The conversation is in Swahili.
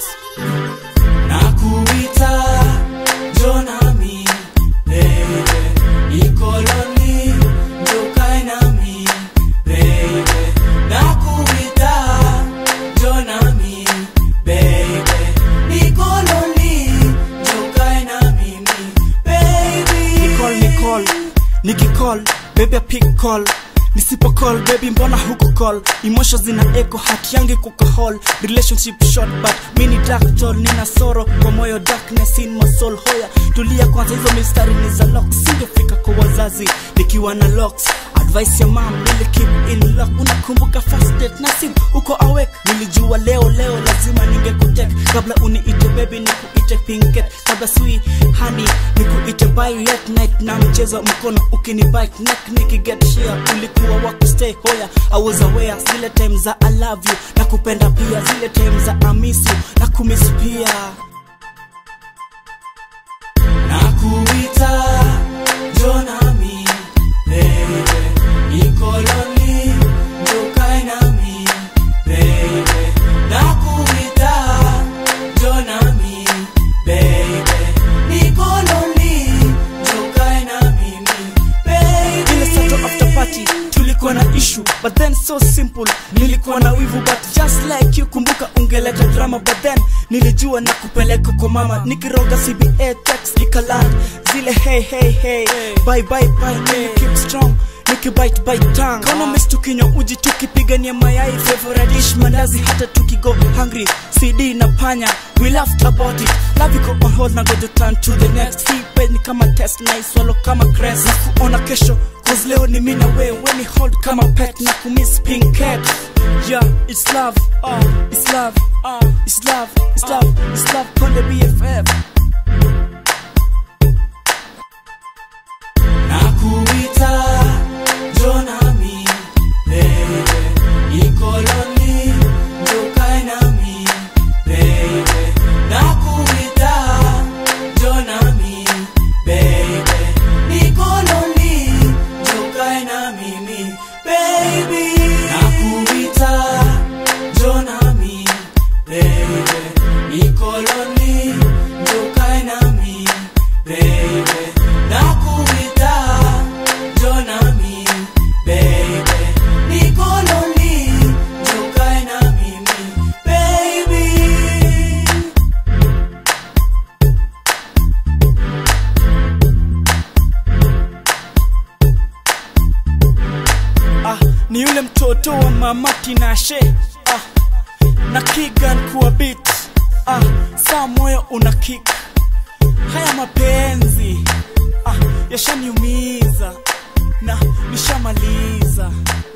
nakuita jonami baby nikoloni njokae nami baby nakuita jonami baby nikoloni njokae na mimi baby Nicole, Nicole, nikicall baby pick call nisipo call baby mbona huku call emotions zina echo hati yangu kuko hall relationship short but mini dark tall nina soro kwa moyo darkness in my soul hoya tulia kwanza hizo mistari ni za lock singefika kwa wazazi nikiwa na locks advice ya mam nili keep in lock unakumbuka first date na sim uko awake nilijua leo leo lazima ningekutek kabla uniite baby nikuite pinket kabla sui hani nikuite violet night na mchezo mkono ukini bite neck nikiget share ulikuwa wa kustay hoya I was aware zile time za I love you na kupenda pia zile time za I miss you na kumiss pia nakuita jonami baby nikoloni njokae nami baby nakuita jonami baby nikoloni njokae na mimi ile baby sato after party tulikuwa na issue but then so simple nilikuwa na wivu but just like you kumbuka ungeleta drama but then nilijua na kupeleka kwa mama nikiroga cba text ikaland zile hey hey hey bye bye bye nili keep strong nikibite bite tongue kama miss tukinywa uji tukipigania mayai favorite dish mandazi hata tukigo hungry cd na panya we laughed about it love iko on hold na go to turn to the next hii page ni kama test na iswalo kama crest na kuona kesho cause leo ni mimi na wewe weni hold kama pet na kumiss pink cat yeah it's love uh, it's love uh, it's love it's love it's love konde bff nakuita jonami baby nikoloni njokae nami baby nakuita jonami baby nikoloni njokae na mimi baby nakuita jonami baby nikoloni njokae nami baby nakuita jonami baby nikoloni njokae na mimi baby ah, ni yule mtoto wa mama tinashe ah, na kigan kuwa bit ah, saa moyo una kik haya mapenzi ah, yashaniumiza na nishamaliza